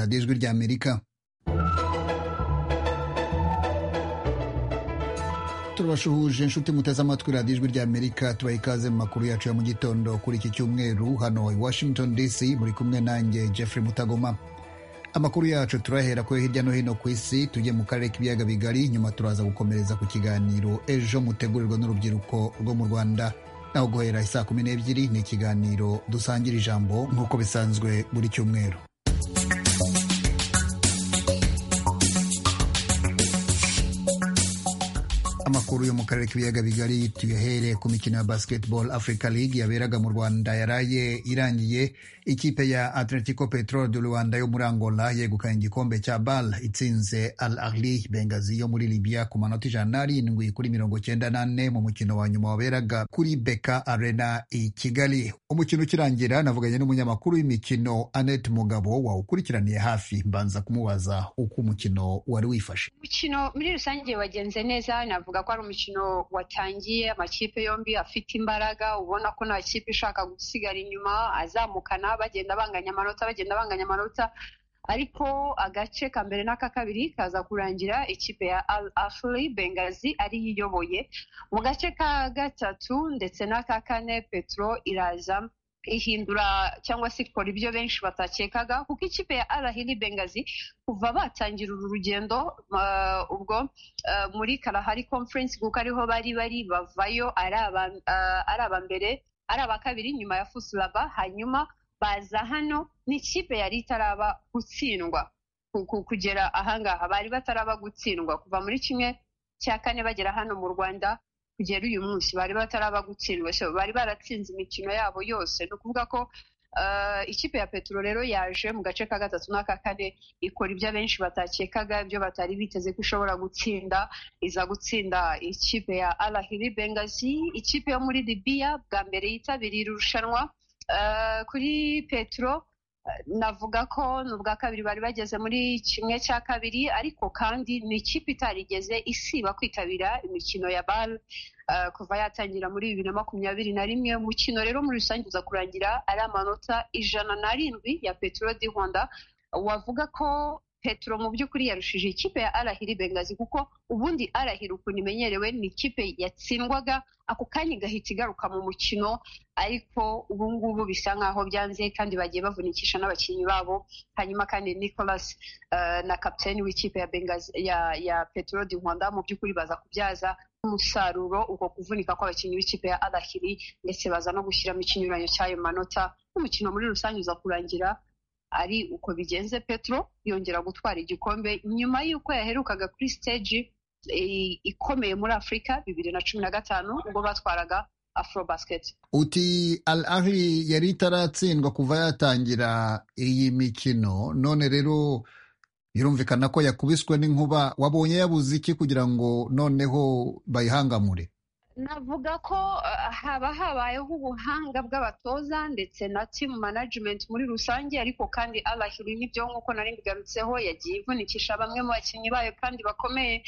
ry'amerika turabashuhuje inshuti muteze amatwi radiyo ijwi ry'amerika tubaha ikaze mu makuru yacu ya mu gitondo kuri iki cyumweru hano i washington dc muri kumwe nanjye jeffrey mutagoma amakuru yacu turahera ko hirya no hino ku isi tujye mu karere k'ibiyaga bigari nyuma turaza gukomereza ku kiganiro ejo mutegurirwa n'urubyiruko rwo mu rwanda naho guhera isaa kumi n'ebyiri ni ikiganiro dusangira ijambo nk'uko bisanzwe buri cyumweru amakuru yo mu karere k'ibiyaga bigari tuyahere ku mikino ya basketball africa league yaberaga mu rwanda yaraye irangiye ikipe ya atletico petrol de rwanda yo muri angola yegukanye igikombe cya bal itsinze al ahli bengazi yo muri libya ku manota ijana n'arindwi kuri mirongo cyenda n'ane mu mukino wa nyuma waberaga kuri beka arena i kigali umukino ukirangira navuganye n'umunyamakuru w'imikino annette mugabo wawukurikiraniye hafi mbanza kumubaza uko umukino wari wifashe umukino muri rusange wagenze neza navuga ko ari umukino watangiye amakipe yombi afite imbaraga ubona ko nta kipe ishaka gusigara inyuma azamukana bagenda banganya amanota bagenda banganya amanota ariko agace ka mbere n'aka kabiri kaza kurangira ikipe ya al ahli bengazi ariyo iyoboye mu gace ka gatatu ndetse n'aka kane petro iraza ihindura cyangwa se ikora ibyo benshi batakekaga kuko ikipe ya arahiri bengazi kuva batangira uru rugendo ubwo muri karahari conference kuko ariho bari bari bavayo ari aba mbere ari aba kabiri nyuma ya fusulaba hanyuma baza hano n'ikipe yari itaraba gutsindwa kugera ahangaha bari bataraba gutsindwa kuva muri kimwe cya kane bagera hano mu rwanda kugera uyu munsi bari bataraba gutsindwa so bari baratsinze imikino yabo yose ni ukuvuga ko ikipe ya petero rero yaje mu gace ka gatatu n'aka kane ikora ibyo abenshi batakekaga ibyo batari biteze ko ishobora gutsinda iza gutsinda ikipe ya arahiri bengazi ikipe yo muri libiya bwa mbere yitabiriye irushanwa kuri petero navuga ko ni ubwa kabiri bari bageze muri kimwe cya kabiri ariko kandi ni ikipe itarigeze isiba kwitabira imikino ya bal kuva yatangira muri bibiri na makumyabiri na rimwe umukino rero muri rusange uza kurangira ari amanota ijana n'arindwi ya petero di honda wavuga ko petero mu by'ukuri yarushije ikipe ya arahiri bengazi kuko ubundi arahiri ukuntu imenyerewe ni ikipe yatsindwaga ako kanya igahita igaruka mu mukino ariko ubu ngubu bisa nk'aho byanze kandi bagiye bavunikisha n'abakinnyi babo hanyuma kandi nicolas na kapitani w'ikipe ya bengazi ya petero di rwanda mu by'ukuri baza kubyaza umusaruro uko kuvunika kw'abakinnyi b'ikipe ya arahiri ndetse baza no gushyiramo ikinyuranyo cy'ayo manota n'umukino muri rusange uza kurangira ari uko bigenze petro yongera gutwara igikombe nyuma y'uko yaherukaga kuri stage ikomeye muri afurika bibiri na cumi na gatanu ubwo batwaraga afrobasket uti al ahli yari itaratsindwa kuva yatangira iyi mikino none rero birumvikana ko yakubiswe n'inkuba wabonye yabuze iki kugira ngo noneho bayihangamure navuga ko haba habayeho ubuhanga bw'abatoza ndetse na team management muri rusange ariko kandi abashyiri n'ibyo nk'uko nari mbigarutseho yagiye ivunikisha bamwe mu bakinnyi bayo kandi bakomeye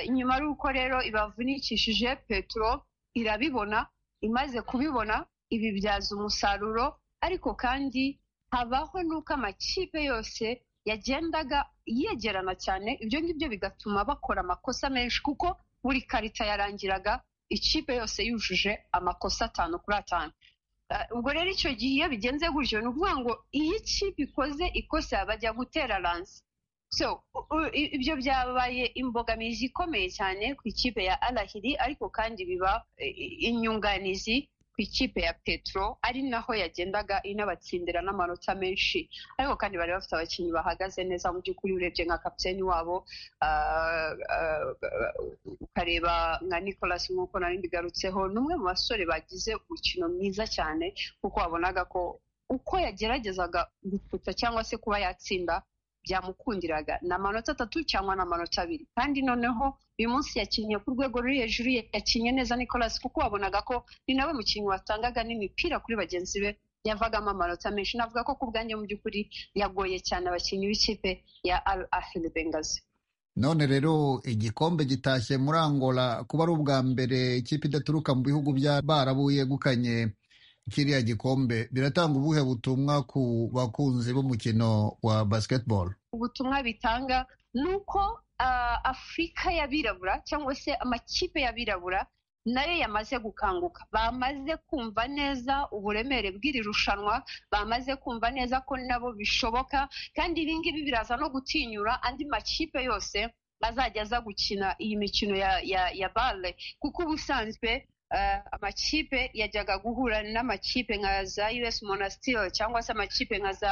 inyuma ari uko rero ibavunikishije petro irabibona imaze kubibona ibibyaza umusaruro ariko kandi habaho n'uko amakipe yose yagendaga yegerana cyane ibyo ngibyo bigatuma bakora amakosa menshi kuko buri karita yarangiraga ikipe yose yujuje amakosa atanu kuri atanu ubwo rero icyo gihe iyo bigenze gutyo ni ukuvuga ngo iyo ikipe ikoze ikosa bajya gutera ransi so ibyo byabaye imbogamizi ikomeye cyane ku ikipe ya arahiri ariko kandi biba inyunganizi ku ikipe ya petro ari naho yagendaga inabatsindira n'amanota menshi ariko kandi bari bafite abakinnyi bahagaze neza mu by'ukuri urebye nka kapiteni wabo ukareba nka nicolas nk'uko nari mbigarutseho ni umwe mu basore bagize umukino mwiza cyane kuko wabonaga ko uko yageragezaga guputa cyangwa se kuba yatsinda byamukundiraga ni amanota atatu cyangwa ni amanota abiri kandi noneho uyu munsi yakinnye ku rwego ruri hejuru yakinnye neza nicolas kuko wabonaga ko ni nawe mukinnyi watangaga n'imipira kuri bagenzi be yavagamo amanota menshi navuga ko ku bwanjye mu by'ukuri yagoye cyane abakinnyi b'ikipe ya al ahel bengazi none rero igikombe gitashye muri angola kuba ari ubwa mbere ikipe idaturuka mu bihugu by'abarabu yegukanye kiriya gikombe biratanga ubuhe butumwa ku bakunzi b'umukino wa basketball ubutumwa bitanga ni uko afurika y'abirabura cyangwa se amakipe y'abirabura nayo yamaze gukanguka bamaze kumva neza uburemere bw'iri rushanwa bamaze kumva neza ko nabo bishoboka kandi ibi ngibi biraza no gutinyura andi makipe yose azajya aza gukina iyi mikino ya ya ya bare kuko ubusanzwe amakipe yajyaga guhura n'amakipe nka za us monasitiri cyangwa se amakipe nka za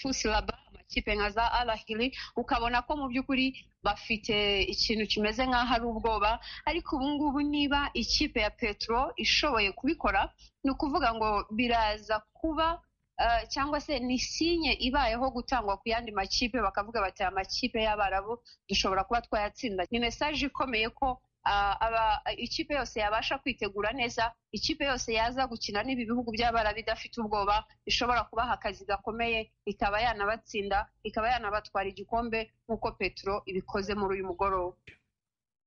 fusilaba amakipe nka za arahiri ukabona ko mu by'ukuri bafite ikintu kimeze nk'aho ari ubwoba ariko ubu ngubu niba ikipe ya petro ishoboye kubikora ni ukuvuga ngo biraza kuba cyangwa se ni sinye ibayeho gutangwa ku yandi makipe bakavuga bati amakipe y'abarabu dushobora kuba twayatsinda ni mesaje ikomeye ko ikipe yose yabasha kwitegura neza ikipe yose yaza gukina n'ibi bihugu by'abarabu idafite ubwoba ishobora kubaha akazi gakomeye ikaba yanabatsinda ikaba yanabatwara igikombe nk'uko petero ibikoze muri uyu mugoroba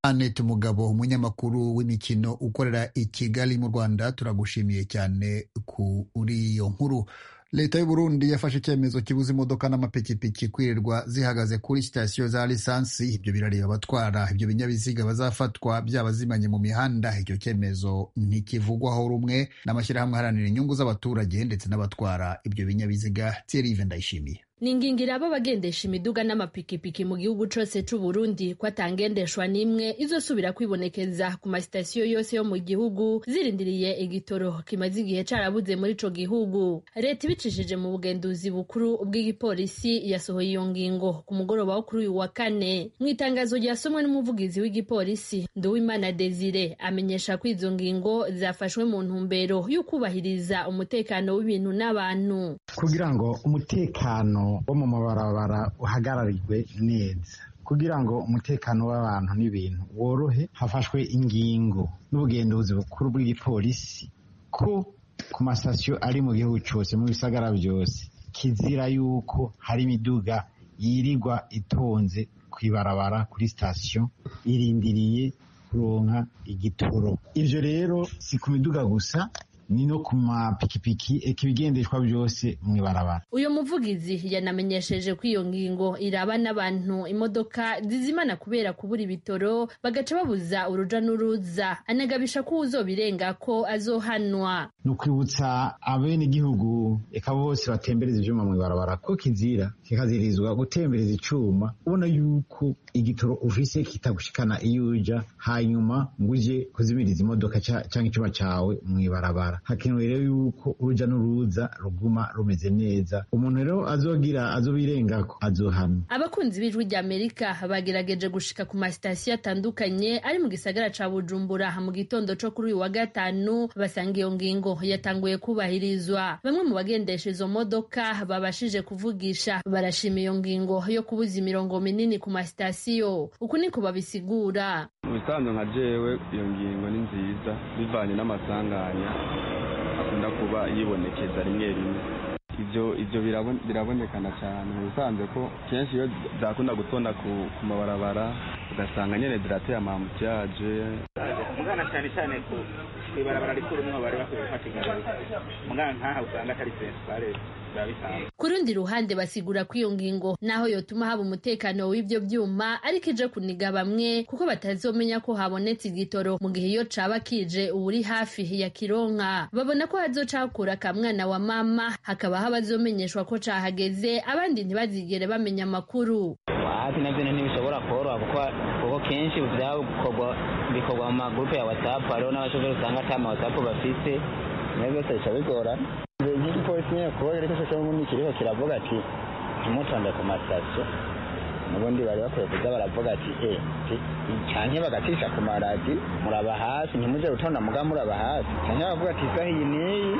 Annette Mugabo umunyamakuru w'imikino ukorera i Kigali mu Rwanda turagushimiye cyane kuri iyo nkuru leta y'u Burundi yafashe icyemezo kibuza imodoka n'amapikipiki kwirirwa zihagaze kuri sitasiyo za lisansi ibyo birareba abatwara ibyo binyabiziga bazafatwa byabazimanye mu mihanda icyo cyemezo ntikivugwaho rumwe n'amashyirahamwe aharanira inyungu z'abaturage ndetse n'abatwara ibyo binyabiziga Thierry Ndayishimiye ni ingingira abo bagendesha imiduga n'amapikipiki mu gihugu cyose cy'u Burundi ko atangendeshwa n'imwe izosubira kwibonekeza ku masitasiyo yose yo mu gihugu zirindiriye igitoro kimaze igihe carabuze muri ico gihugu leta ibicishije mu bugenduzi bukuru bw'igipolisi yasohoye iyo ngingo ku mugoroba wo kuri uyu wa kane mu itangazo ryasomwe n'umuvugizi w'igipolisi Nduwimana Desire amenyesha ko izo ngingo zafashwe mu ntumbero yo kubahiriza umutekano w'ibintu n'abantu kugira ngo umutekano wo mu mabarabara uhagararirwe neza kugira ngo umutekano w'abantu n'ibintu worohe hafashwe ingingo n'ubugenduzi bukuru bw'igipolisi ko ku masitasiyo ari mu gihugu cyose mu bisagara byose kizira yuko hari imiduga yirirwa itonze ku ibarabara kuri sitasiyo irindiriye kuronka igitoro ibyo rero si ku miduga gusa ni no ku mapikipiki eka ibigendeshwa byose mu ibarabara uyu muvugizi yanamenyesheje ko iyo ngingo iraba n'abantu imodoka zizimana kubera kubura ibitoro bagaca babuza uruja n'uruza anagabisha ko uzobirenga ko azohanwa ni ukwibutsa abenegihugu eka bose batembereza ibyuma mu ibarabara ko kizira kikazirizwa gutembereza icuma ubona yuko igitoro ufise kitagushikana iyo uja hanyuma ngo uje kuzimiriza imodoka cyangwa icuma cyawe mu ibarabara hakenewe rero yuko urujya n'uruza ruguma rumeze neza umuntu rero azogira azobirenga ko azohana abakunzi b'ijwi ry'amerika bagerageje gushika ku masitasiyo atandukanye ari mu gisagara ca bujumbura mu gitondo co kuri uyu wa gatanu basanga iyo ngingo yatanguye kubahirizwa bamwe mu bagendesha izo modoka babashije kuvugisha barashima iyo ngingo yo kubuza imirongo minini ku masitasiyo uku niko babisigura ubusanzwe nka jewe iyo ngingo ni nziza bivanye n'amasanganya akunda kuba yibonekeza rimwe rimwe ibyo ibyo birabonekana cyane ubusanzwe ko kenshi iyo zakunda gutonda ku mabarabara ugasanga nyine zirateye amamutiyaje mugana cyane cyane ku ibarabara rikuru niho bari bakwiye gufata igare mugana nkaha usanga atari pensipare ku rundi ruhande basigura ko iyo ngingo naho yotuma haba umutekano w'ibyo byuma ariko ije kuniga bamwe kuko batazomenya ko habonetse igitoro mu gihe iyo caba kije uburi hafi ya kironka babona ko hazocakura akamwana wa mama hakabaho abazomenyeshwa ko cahageze abandi ntibazigere bamenya amakuru hafi nabyo ntibishobora koroha kuko kenshi bikorwa mu magurupe ya watsapu hariho n'abashoferi usanga ata mawatsapu bafite nayo byose bica bigorana igihe igipolisi nyine kuba ariko cyangwa ubundi kiriho kiravuga ati ntimutonde ku masitasiyo n'ubundi bari bakwiye kuza baravuga ati eh cyane bagacisha ku maradi muraba hasi ntimuje gutonda muga muraba hasi cyane baravuga ati isaha iyi n'iyi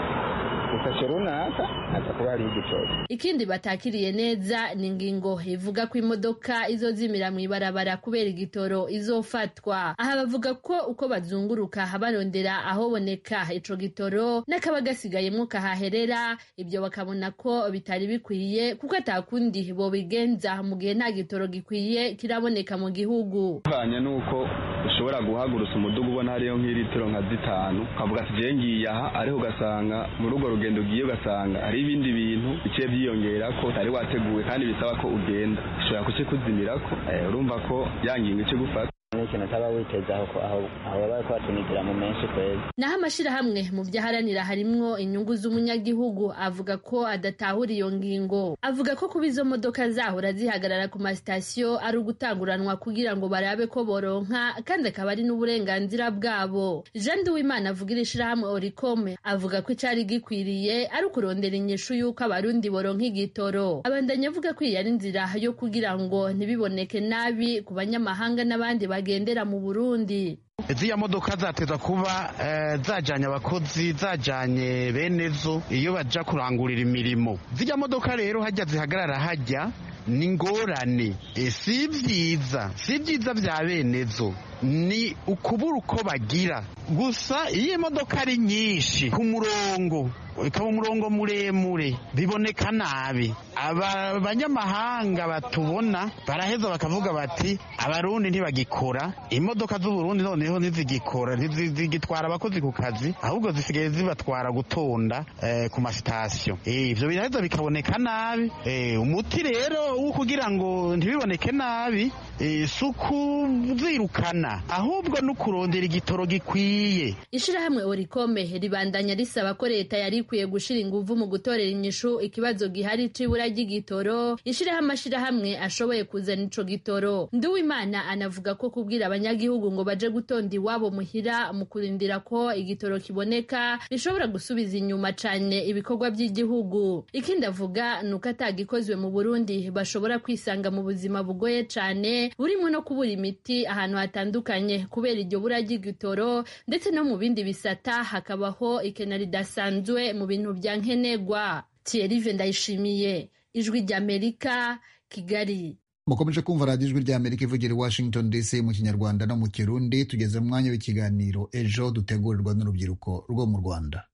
isashe runaka haza kuba hari igitoro ikindi batakiriye neza ni ingingo ivuga ko imodoka izozimira mu ibarabara kubera igitoro izofatwa aha bavuga ko uko bazunguruka barondera ahoboneka ico gitoro n'akaba gasigayemwo kahaherera ibyo bakabona ko bitari bikwiye kuko atakundi bobigenza mu gihe nta gitoro gikwiye kiraboneka mu gihugu bivanye n'uko ushobora guhagurutsa umudugu ubona hariyo nk'ilitiro nka zitanu ukavuga ati ngiye ngiye aha ariko ugasanga muri urwo rugendo ugiye ugasanga hari ibindi bintu biciye byiyongera ko utari wateguwe kandi bisaba ko ugenda ushobora kukikuzimira ko eh, urumva ko ya ngingo ikigufata n'ikintu utaba witezaho ko aho aho baba bari kuhatunigira mu menshi kwezi naho amashyirahamwe mu byo aharanira harimwo inyungu z'umunyagihugu avuga ko adatahura iyo ngingo avuga ko kuba izo modoka zahora zihagarara ku masitasiyo ari ugutanguranwa kugira ngo barabe ko boronka kandi akaba ari n'uburenganzira bwabo jean duwimana avuga iri shyirahamwe orikome avuga ko icyari gikwiriye ari ukurondera inyishu y'uko abarundi boronka igitoro abandanya avuga ko iyi ari inzira yo kugira ngo ntibiboneke nabi ku banyamahanga n'abandi bagendera mu burundi ziriya modoka zateza kuba eh, zajanye abakozi zajanye benezo iyo baja kurangurira imirimo ziriya modoka rero hajya zihagarara hajya ni ingorane Eh, si byiza si byiza bya benezo ni ukubura uko bagira gusa iyo imodoka ari nyinshi ku murongo ikaba umurongo muremure biboneka nabi aba banyamahanga batubona baraheza bakavuga bati abarundi ntibagikora imodoka z'uburundi noneho ntizigikora ntizi- zigitwara abakozi ku kazi ahubwo zisigaye zibatwara gutonda eh, ku masitasiyo Eh, ibyo biraheza bikaboneka nabi Eh, umuti rero wo kugira ngo ntibiboneke nabi eh, si ukuzirukana ahubwo ni ukurondera igitoro gikwiye ishirahamwe orikome ribandanya risaba ko leta yari ikwiye gushira inguvu mu gutorera inyishu ikibazo gihari c'ibura ry'igitoro ishirahamwe amashirahamwe ashoboye kuzana ico gitoro nduwimana anavuga ko kubwira abanyagihugu ngo baje gutonda iwabo muhira mu kurindira ko igitoro kiboneka bishobora gusubiza inyuma cane ibikorwa vy'igihugu ikindi avuga ni uko atagikozwe mu burundi bashobora kwisanga mu buzima bugoye cane burimwo no kubura imiti ahantu hatandukanye kubera iryo bura ry'igitoro ndetse no mu bindi bisata hakabaho ikena ridasanzwe mu bintu bya nkenerwa tiyerive ndayishimiye ijwi ry'amerika kigali mukomeje kumva radiyo ijwi ry'amerika ivugira i washington dc mu kinyarwanda no mu kirundi tugeze mu mwanya w'ikiganiro ejo dutegurirwa n'urubyiruko rwo mu rwanda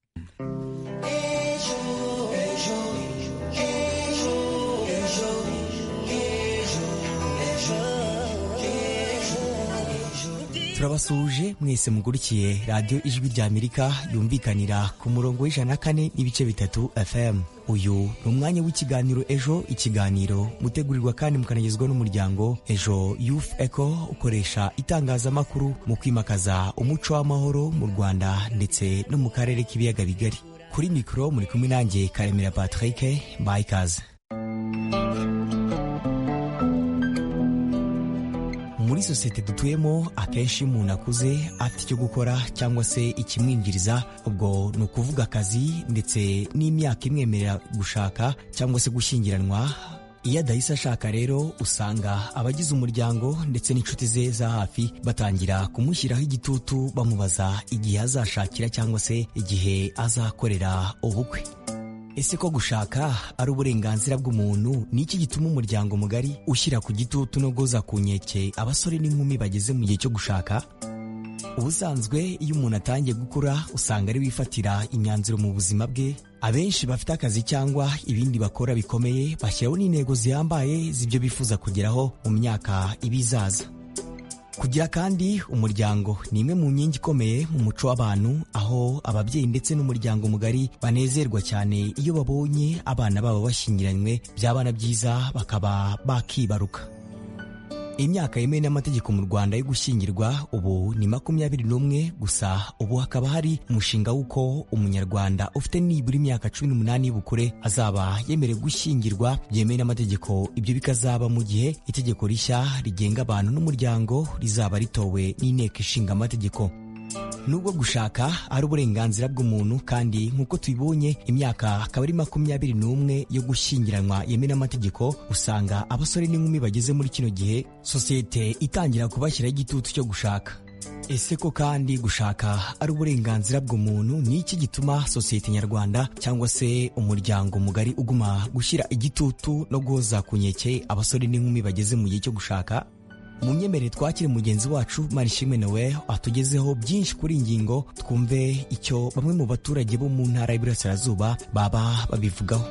turabasuhuje mwese mugurikiye radiyo ijwi rya amerika yumvikanira ku murongo w'ijana na kane n'ibice bitatu fm uyu ni umwanya w'ikiganiro ejo ikiganiro mutegurirwa kandi mukanagezwa n'umuryango ejo youth eco ukoresha itangazamakuru mu kwimakaza umuco w'amahoro mu rwanda ndetse no mu karere k'ibiyaga bigari kuri mikoro muri kumwe nanjye karemera patrick bayikaze muri sosiyete dutuyemo akenshi iyo umuntu akuze afite icyo gukora cyangwa se ikimwinjiriza ubwo ni ukuvuga akazi ndetse n'imyaka imwemerera gushaka cyangwa se gushyingiranwa iyo adahise ashaka rero usanga abagize umuryango ndetse n'inshuti ze za hafi batangira kumushyiraho igitutu bamubaza igihe azashakira cyangwa se igihe azakorera ubukwe Ese ko gushaka ari uburenganzira bw'umuntu ni iki gituma umuryango mugari ushyira ku gitutu no guhoza ku nkeke abasore n'inkumi bageze mu gihe cyo gushaka? Ubusanzwe iyo umuntu atangiye gukura usanga ari wifatira imyanzuro mu buzima bwe, abenshi bafite akazi cyangwa ibindi bakora bikomeye bashyiraho n'intego zihambaye z'ibyo bifuza kugeraho mu myaka ibizaza. Kugira kandi umuryango ni imwe mu nkingi ikomeye mu muco w'abantu aho ababyeyi ndetse n'umuryango mugari banezerwa cyane iyo babonye abana babo bashyingiranywe by'abana byiza bakaba bakibaruka. Imyaka yemewe n'amategeko mu Rwanda yo gushyingirwa ubu ni makumyabiri n'umwe gusa ubu hakaba hari umushinga w'uko umunyarwanda ufite nibura imyaka cumi n'umunani y'ubukure azaba yemerewe gushyingirwa byemewe n'amategeko ibyo bikazaba mu gihe itegeko rishya rigenga abantu n'umuryango rizaba ritowe n'inteko ishinga amategeko nubwo gushaka ari uburenganzira bw'umuntu kandi nk'uko tubibonye imyaka akaba ari makumyabiri n'umwe yo gushyingiranwa yemewe n'amategeko usanga abasore n'inkumi bageze muri kino gihe sosiyete itangira kubashyiraho igitutu cyo gushaka ese ko kandi gushaka ari uburenganzira bw'umuntu ni iki gituma sosiyete nyarwanda cyangwa se umuryango mugari uguma gushyira igitutu no guhoza ku nkeke abasore n'inkumi bageze mu gihe cyo gushaka mu myemerere twakire mugenzi wacu marishimwe nawe atugezeho byinshi kuri iyi ngingo twumve icyo bamwe mu baturage bo mu ntara y'iburasirazuba baba babivugaho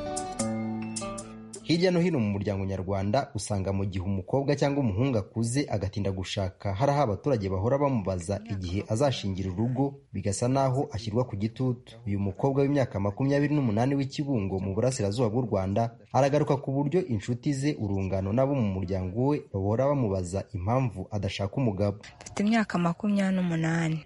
hirya no hino mu muryango nyarwanda usanga mu gihe umukobwa cyangwa umuhungu akuze agatinda gushaka hari aho abaturage bahora bamubaza igihe azashingira urugo bigasa naho ashyirwa ku gitutu uyu mukobwa w'imyaka makumyabiri n'umunani w'ikibungo mu burasirazuba bw'u rwanda aragaruka ku buryo inshuti ze urungano n'abo mu muryango we bahora bamubaza impamvu adashaka umugabo mfite imyaka makumyabiri n'umunani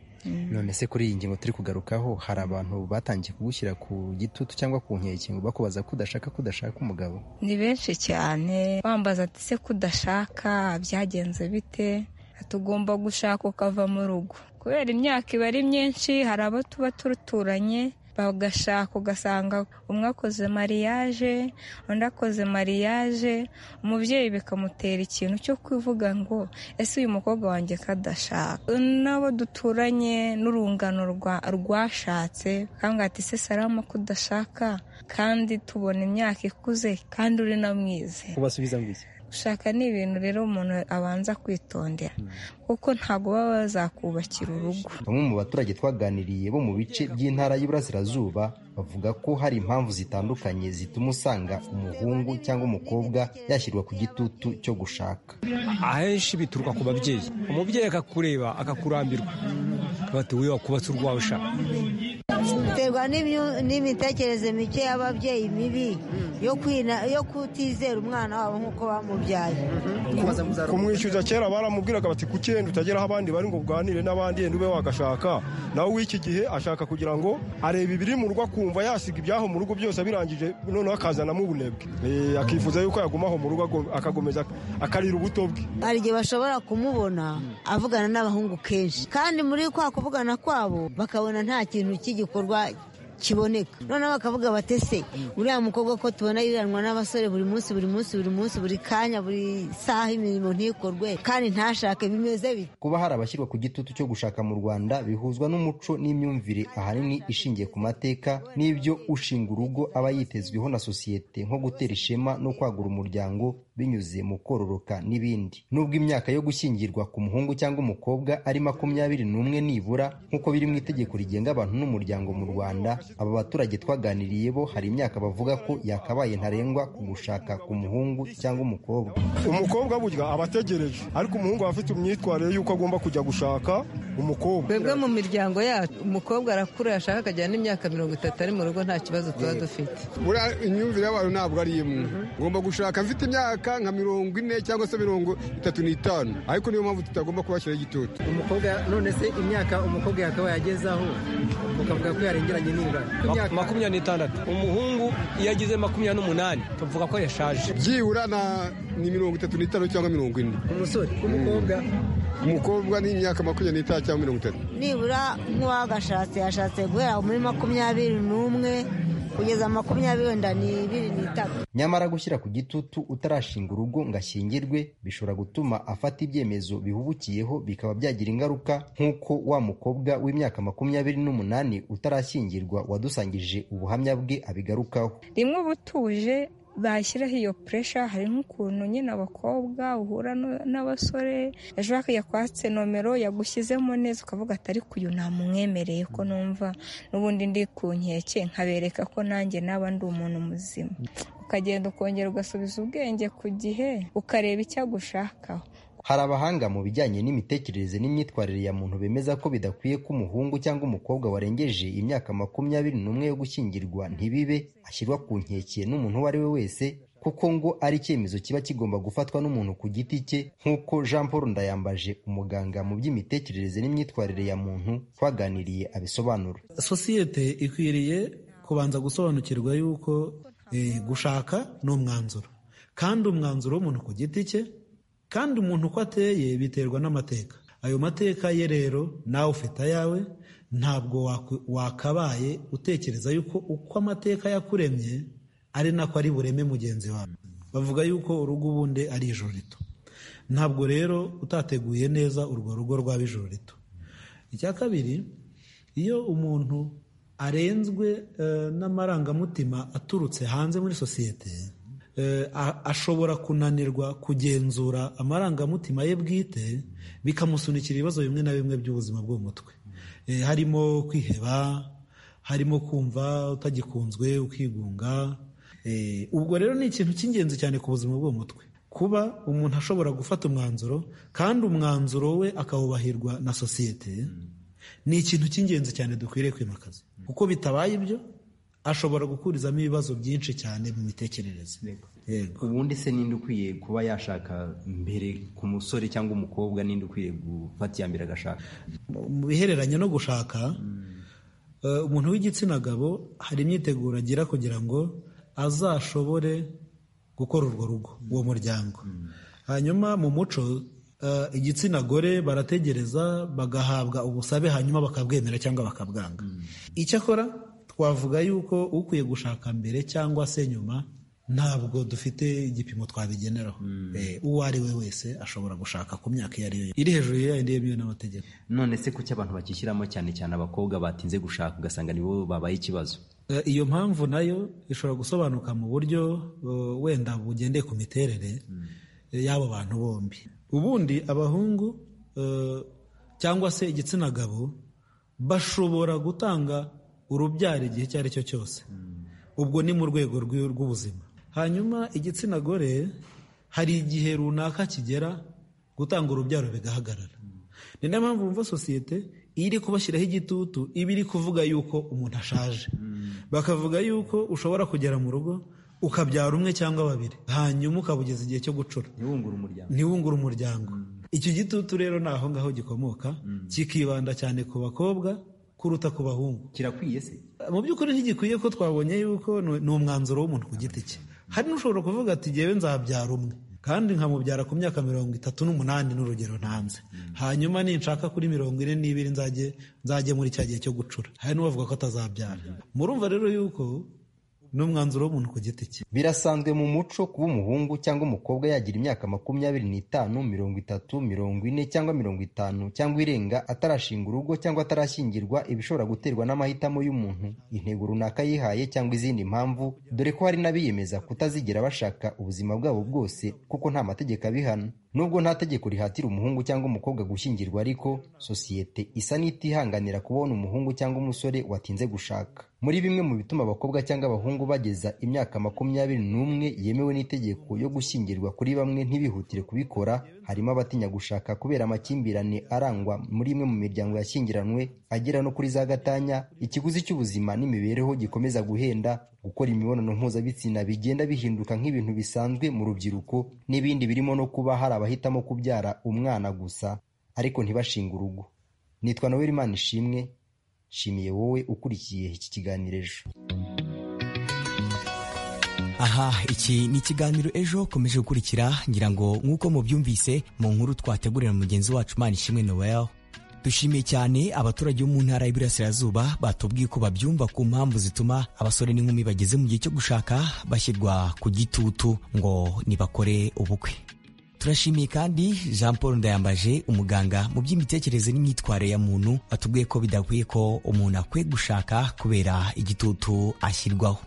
none se kuri iyi ngingo turi kugarukaho hari abantu batangiye kugushyira ku gitutu cyangwa ku nkeke ngo bakubaza ko udashaka ko udashaka umugabo ni benshi cyane bambaza ati se ko udashaka byagenze bite tugomba gushaka ukava mu rugo kubera imyaka iba ari myinshi hari abo tuba turuturanye bagashaka ugasanga umwe akoze mariyaje undi akoze mariyaje umubyeyi bikamutera ikintu cyo kuvuga ngo ese uyu mukobwa wanjye ko adashaka n'abo duturanye n'urungano rwashatse kandi ati se sarama ko udashaka kandi tubona imyaka ikuze kandi uri na mwize ubasubiza ngwiki gushaka ni ibintu rero umuntu abanza kwitondera kuko ntabwo baba bazakubakira urugo bamwe mu baturage twaganiriye bo mu bice by'intara y'Iburasirazuba bavuga ko hari impamvu zitandukanye zituma usanga umuhungu cyangwa umukobwa yashyirwa ku gitutu cyo gushaka ahenshi bituruka ku babyeyi umubyeyi akakureba akakurambirwa bati wowe wakubatse urwawe ushaka biterwa n'imitekerereze mike y'ababyeyi mibi yo kutizera umwana wabo nk'uko bamubyaye kumwishyuza kera baramubwiraga bati ku cyenda utageraho abandi bari ngo uganire n'abandi yenda ube wagashaka nawe w'iki gihe ashaka kugira ngo arebe ibiri mu rugo akumva yasiga ibyaho mu rugo byose abirangije noneho akazanamo ubunebwe akifuza yuko yagumaho mu rugo akakomeza akarira ubuto bwe hari igihe bashobora kumubona avugana n'abahungu kenshi kandi muri kwa kuvugana kwabo bakabona nta kintu cy'igikorwa kiboneka noneho bakavuga batese uriya mukobwa ko tubona yiranwa n'abasore buri munsi buri munsi buri munsi buri kanya buri saha imirimo ntikorwe kandi ntashake bimeze bite kuba hari abashyirwa ku gitutu cyo gushaka mu rwanda bihuzwa n'umuco n'imyumvire ahanini ishingiye ku mateka n'ibyo ushinga urugo aba yitezweho na sosiyete nko gutera ishema no kwagura umuryango binyuze mu kororoka n'ibindi nubwo imyaka yo gushyingirwa ku muhungu cyangwa umukobwa ari makumyabiri n'umwe nibura nk'uko biri mu itegeko rigenga abantu n'umuryango mu rwanda aba baturage twaganiriye bo hari imyaka bavuga ko yakabaye ntarengwa ku gushaka ku muhungu cyangwa umukobwa umukobwa burya aba ategereje ariko umuhungu aba afite imyitwarire y'uko agomba kujya gushaka umukobwa twebwe mu miryango yacu umukobwa arakura yashaka akajyana n'imyaka mirongo itatu ari mu rugo nta kibazo tuba dufite buriya imyumvire y'abantu ntabwo ari imwe ngomba gushaka mfite imyaka nka mirongo ine cyangwa se mirongo itatu n'itanu ariko niyo mpamvu tutagomba kubashyiraho igitutu umukobwa none se imyaka umukobwa yakaba yagezaho ukavuga ko yarengeranye n'ibura makumyabiri n'itandatu umuhungu iyo ageze makumyabiri n'umunani tuvuga ko yashaje byibura ni mirongo itatu n'itanu cyangwa mirongo ine umusore umukobwa umukobwa ni imyaka makumyabiri n'itanu cyangwa mirongo itatu nibura nk'uwagashatse yashatse guhera muri makumyabiri n'umwe kugeza makumyabiri wenda ni ibiri n'itatu nyamara gushyira ku gitutu utarashinga urugo ngo ashyingirwe bishobora gutuma afata ibyemezo bihubukiyeho bikaba byagira ingaruka nk'uko wa mukobwa w'imyaka makumyabiri n'umunani utarashyingirwa wadusangije ubuhamya bwe abigarukaho rimwe ubutuje bashyiraho iyo puresha hari nk'ukuntu nyine abakobwa uhura n'abasore ejo bakajya kwatse nomero yagushyizemo neza ukavuga ati ariko uyu ntamumwemereye ko numva n'ubundi ndi ku nkeke nkabereka ko nanjye naba ndi umuntu muzima ukagenda ukongera ugasubiza ubwenge ku gihe ukareba icyo agushakaho hari abahanga mu bijyanye n'imitekerereze n'imyitwarire ya muntu bemeza ko bidakwiye ko umuhungu cyangwa umukobwa warengeje imyaka makumyabiri n'umwe yo gushyingirwa ntibibe ashyirwa ku nkeke n'umuntu uwo ari we wese kuko ngo ari icyemezo kiba kigomba gufatwa n'umuntu ku giti cye nk'uko jean paul ndayambaje umuganga mu by'imitekerereze n'imyitwarire ya muntu twaganiriye abisobanura sosiyete ikwiriye kubanza gusobanukirwa yuko gushaka ni umwanzuro kandi umwanzuro w'umuntu ku giti cye kandi umuntu uko ateye biterwa n'amateka ayo mateka ye rero nawe ufite ayawe ntabwo wakabaye utekereza yuko uko amateka yakuremye ari nako ari bureme mugenzi wawe bavuga yuko urugo ubundi ari ijoro rito ntabwo rero utateguye neza urwo rugo rwaba ijoro rito icya kabiri iyo umuntu arenzwe n'amarangamutima aturutse hanze muri sosiyete ashobora kunanirwa kugenzura amarangamutima ye bwite bikamusunikira ibibazo bimwe na bimwe by'ubuzima bwo mu mutwe harimo kwiheba harimo kumva utagikunzwe ukigunga ubwo rero ni ikintu cy'ingenzi cyane ku buzima bwo mu mutwe kuba umuntu ashobora gufata umwanzuro kandi umwanzuro we akawubahirwa na sosiyete ni ikintu cy'ingenzi cyane dukwiriye kwimakaza kuko bitabaye ibyo ashobora gukurizamo ibibazo byinshi cyane mu mitekerereze ubundi se ninde ukwiye kuba yashaka mbere ku musore cyangwa umukobwa ninde ukwiye gufata iya mbere agashaka mu bihereranye no gushaka eh, umuntu w'igitsina gabo hari imyiteguro agira kugira ngo azashobore gukora urwo rugo uwo muryango hanyuma mu muco eh, igitsina gore barategereza bagahabwa ubusabe hanyuma bakabwemera cyangwa bakabwanga icyakora twavuga yuko ukwiye gushaka mbere cyangwa se nyuma ntabwo dufite igipimo twabigeneraho Eh, uwo ari we wese ashobora gushaka ku myaka iyo ari yo iri hejuru ya yindi yemewe n'amategeko none se kuki abantu bakishyiramo cyane cyane abakobwa batinze gushaka ugasanga nibo babaye ikibazo Eh, iyo mpamvu nayo ishobora gusobanuka mu buryo eh, wenda bugendeye ku miterere eh, y'abo bantu bombi ubundi abahungu eh, cyangwa se igitsina gabo bashobora gutanga urubyaro igihe icyo ari cyo cyose ubwo ni mu rwego rw'i- rw'ubuzima hanyuma igitsina gore hari igihe runaka kigera gutanga urubyaro bigahagarara ni nayo mpamvu wumva sosiyete iyo iri kubashyiraho igitutu iba iri kuvuga yuko umuntu ashaje bakavuga yuko ushobora kugera mu rugo ukabyara umwe cyangwa babiri hanyuma ukaba ugeze igihe cyo gucura ntiwungure umuryango icyo gitutu rero ni aho ngaho gikomoka kikibanda cyane ku bakobwa kuruta ku bahungu kirakwiye se mu by'ukuri ntigikwiye ko twabonye yuko ni ni umwanzuro w'umuntu ku giti cye hari n'ushobora kuvuga ati jyewe nzabyara umwe kandi nkamubyara ku myaka mirongo itatu n'umunani n'urugero ntanze hanyuma ninshaka kuri mirongo ine n'ibiri nzajye nzajye muri cya gihe cyo gucura hari n'uwavuga ko atazabyara murumva rero yuko ni umwanzuro w'umuntu ku giti cye birasanzwe mu muco kuba umuhungu cyangwa umukobwa yagira imyaka makumyabiri n'itanu mirongo itatu mirongo ine cyangwa mirongo itanu cyangwa irenga atarashinga urugo cyangwa atarashyingirwa ibishobora guterwa n'amahitamo y'umuntu intego runaka yihaye cyangwa izindi mpamvu dore ko hari n'abiyemeza kutazigera bashaka ubuzima bwabo bwose kuko nta mategeko abihana nubwo nta tegeko rihatira umuhungu cyangwa umukobwa gushyingirwa ariko sosiyete isa n'itihanganira kubona umuhungu cyangwa umusore watinze gushaka muri bimwe mu bituma abakobwa cyangwa abahungu bageza imyaka makumyabiri n'umwe yemewe n'itegeko yo gushyingirwa kuri bamwe ntibihutire kubikora harimo abatinya gushaka kubera amakimbirane arangwa muri imwe mu miryango yashyingiranwe agera no kuri za gatanya ikiguzi cy'ubuzima n'imibereho gikomeza guhenda gukora imibonano mpuzabitsina bigenda bihinduka nk'ibintu bisanzwe mu rubyiruko n'ibindi birimo no kuba hari abahitamo kubyara umwana gusa ariko ntibashinge urugo nitwa noel imana ishimwe nshimiye wowe ukurikiye iki kiganiro ejo aha iki ni ikiganiro ejo ukomeje gukurikira ngira ngo nk'uko mubyumvise mu nkuru twategurira mugenzi wacu imana ishimwe noel dushimiye cyane abaturage bo mu ntara y'iburasirazuba batubwiye ko babyumva ku mpamvu zituma abasore n'inkumi bageze mu gihe cyo gushaka bashyirwa ku gitutu ngo nibakore ubukwe turashimiye kandi jean paul ndayambaje umuganga mu by'imitekerereze n'imyitwarire ya muntu watubwiye ko bidakwiye ko umuntu akwiye gushaka kubera igitutu ashyirwaho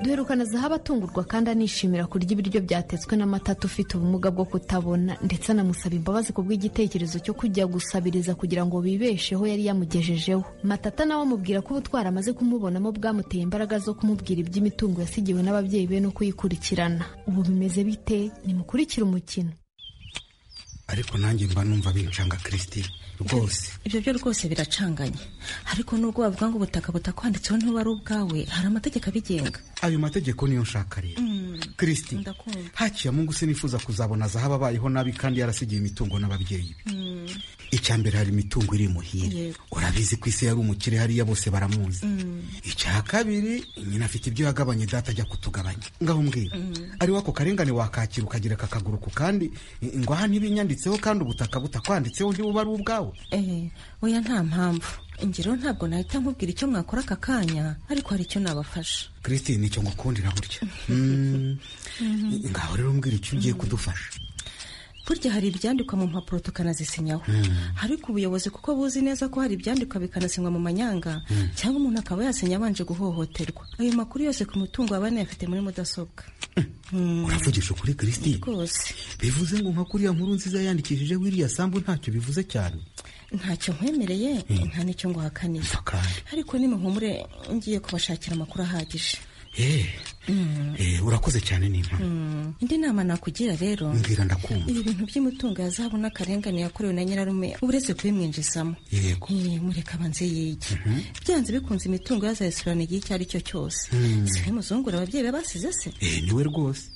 duherukana zahabu atungurwa kandi anishimira kurya ibiryo byatetswe n'amata ufite ubumuga bwo kutabona ndetse anamusaba imbabazi ku bw'igitekerezo cyo kujya gusabiriza kugira ngo bibesheho yari yamugejejeho matata nawe amubwira ko ubutwari amaze kumubonamo bwamuteye imbaraga zo kumubwira iby'imitungo yasigiwe n'ababyeyi be no kuyikurikirana ubu bimeze bite nimukurikire umukino ariko nanjye mba numva bincanga kirisitine rwose ibyo byo rwose biracanganye ariko nubwo wavuga ngo ubutaka butakwanditseho ntiba ari ubwawe hari amategeko abigenga ayo mategeko niyo nshaka rero kirisitine ndakumva haciye mungu se nifuza kuzabona zahabu abayeho nabi kandi yarasigiye imitungo n'ababyeyi be Mm, icya mbere hari imitungo iri muhire Yego. urabizi ko isi yari umukire hariya bose baramuzi mm, icya kabiri nyina afite ibyo yagabanye data ajya kutugabanya ngaho mbwira Mm. ari wako karengane wakakira ukagereka akaguru ku kandi i- ngo aha ntibinyanditseho kandi ubutaka butakwanditseho ntibuba ari ubwawe eh, oya nta mpamvu ingero ntabwo nahita nkubwira icyo mwakora aka kanya ariko hari icyo nabafasha kirisitine icyo ngukundira burya Mm. ngaho rero mbwira icyo ugiye kudufasha burya hari ibyandikwa mu mpapuro tukanazisinyaho Mm. ariko ubuyobozi kuko buzi neza ko hari ibyandikwa bikanasinywa mu manyanga Mm. cyangwa umuntu akaba yasinya abanje guhohoterwa ayo makuru yose ku mutungo aba yanayafite muri mudasobwa uravugisha ukuri kirisitine rwose bivuze ngo nka kuriya nkuru nziza yandikishije wiriya sambu ntacyo bivuze cyane ntacyo nkwemereye nta n'icyo nguhakaniye ariko nimuhumure ngiye kubashakira amakuru ahagije Eh, Mm. eh, urakoze cyane nimpa Mm. indi nama nakugira rero mbwira ndakumva ibi bintu by'imitungo ya zahabu n'akarengane yakorewe na nyirarume uretse kubimwinjizamo yego Eh, mureka abanze yige byanze bikunze imitungo yazayisurana igihe icyo ari cyo cyose Mm. siwe muzungura ababyeyi be basize se eh, niwe rwose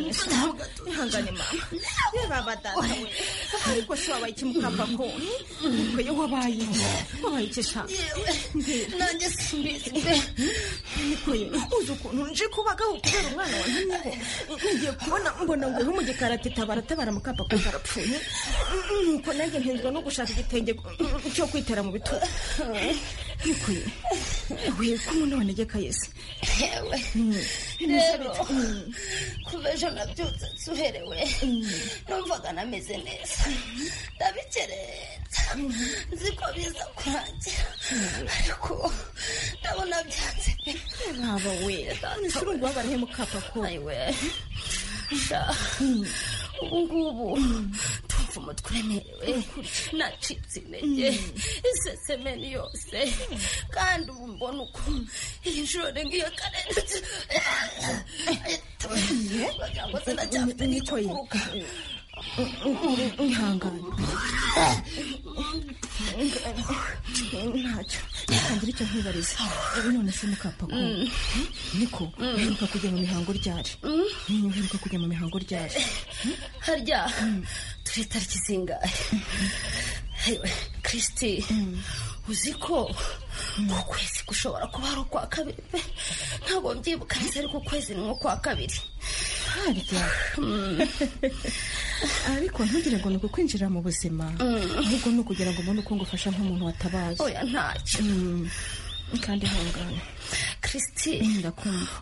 ihangane mama reba badata we ariko se wabaye iki mukapa ko kuyo wabaye wabaye iki sha nanjye simbizi nikuye uzi ukuntu nje kubagaho kubera umwana wantumyeho ngiye kubona mbona nguhe mu gikaratita baratabara mukapa ko karapfuye nuko nanjye ntenzwa no gushaka igitenge cyo kwitera mu bitugu nikuye we ko umuntu wanegeka yese yewe rero kuva ejo nabyutse nsuherewe numvaga nameze neza ndabikereza nzi ko biza kurangira ariko ndabona byanze nkaba we nese urumva he mukapa ko ayiwe sha ubu ngubu ndumva umutwe uremerewe nacitse intege isesemeni yose kandi ubu mbona uko iyi nshuro ngiye karenze bagira ngo sinacyafite n'icyo kuruka ihangane ntacyo ntangira icyo nkibariza none se mukapa ko niko uheruka kujya mu mihango ryari uheruka kujya mu mihango ryari harya turi tariki zingahe Ewe, kristi uzi ko ku kwezi gushobora kuba ari ukwa kabiri pe ntabwo mbyibuka neza ariko ukwezi ni nk'ukwa kabiri harya ariko ntugire ngo ni ukwinjira mu buzima ahubwo ni ukugira ngo ubone uko ngufasha nk'umuntu watabaye oya ntacyo kandi ihangane kristi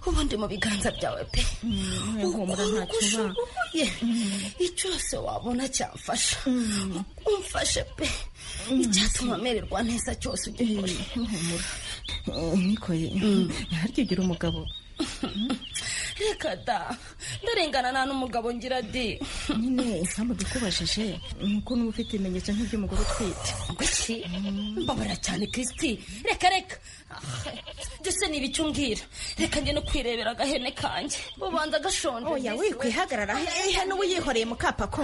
ubu ndi mu biganza byawe pe humura ntacyo uba. ushoboye icyose wabona cyamfasha umfashe pe icyatuma mererwa neza cyose ugikore humura nikoye harya ugira umugabo reka da ndarengana nta n'umugabo ngira di nyine impamvu bikubajije ni uko n'uba ufite ibimenyetso nk'iby'umugore utwite kuki mbabara cyane kristi reka reka Ah, byose ni ibicyo umbwira reka njye no kwirebera agahene kanjye bubanza gashonje oya wikwihagarara hehe n'ubu yihoreye mukapa ko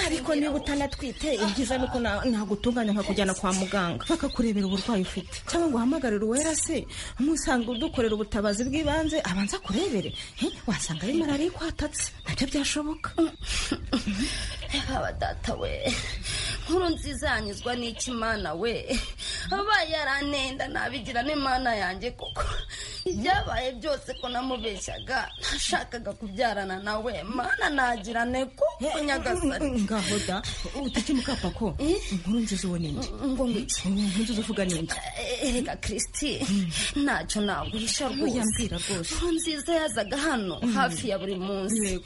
ariko niba utanatwite ibyiza ni uko na- nagutunganya nkakujyana kwa muganga bakakurebera uburwayi ufite cyangwa ngo uhamagarire uwera se umusanga udukorera ubutabazi bw'ibanze abanza akurebere Eh, wasanga ari malariya ikwatatse nabyo byashoboka haba data we nkuru nziza yanyuzwa n'iki mana we abaye yaranenda nabigira n'imana yanjye kuko ibyabaye byose ko namubeshyaga nashakaga kubyarana nawe mana nagirane kuko nyagasani ngaho da utike mukapa ko inkuru nziza uwo ni indi ngo ngwiki inkuru nziza uvuga ni indi erega kristi ntacyo naguhisha Ntuyambwira rwose Inkuru nziza yazaga hano hafi ya buri munsi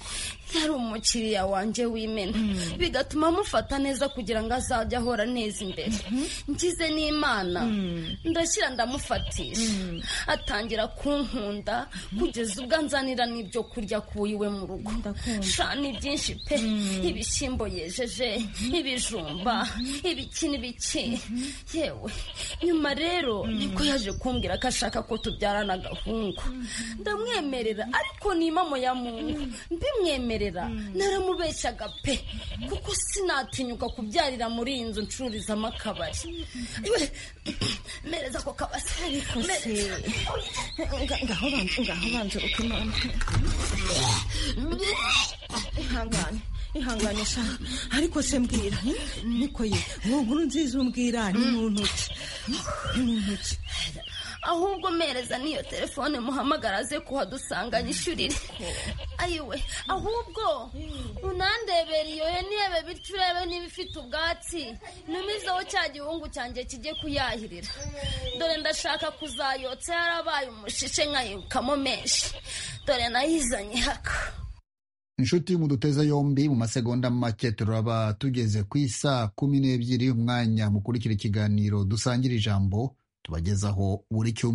yari umukiriya wanjye w'imena bigatuma amufata neza kugira ngo azajye ahora neza imbere ngize n'imana ndashyira ndamufatisha atangira kunkunda kugeza ubwo anzanira n'ibyo kurya ku iwe mu rugo sha ni byinshi pe ibishyimbo yejeje ibijumba ibiki n'ibiki yewe nyuma rero niko yaje kumbwira ko ashaka ko tubyarana agahungu ndamwemerera ariko ni impamo ya mungu mbimwemerera naramubeshyaga pe kuko sinatinyuka kubyarira muri iyi nzu ncururizamo akabari Iwe, mereza ako kabasi mereza ngaho banze ngaho banze ukimana ihangane ihangane sha ariko se mbwira niko ye uwo nkuru nziza umbwira ni mu ntoki ni mu ntoki ahubwo mereza n'iyo telefone muhamagara aze kuhadusanga nyishurire ayiwe ahubwo unandebera iyo yo niyebe bityo urebe niba ifite ubwatsi ntumizeho cya gihungu cyanjye kijye kuyahirira dore ndashaka kuzayotsa yarabaye umushishe nkayirukamo menshi dore nayizanye haka inshuti muduteza yombi mu masegonda make turaba tugeze ku isaa kumi n'ebyiri umwanya mukurikira ikiganiro dusangira ijambo tubagezaho buri cyumweru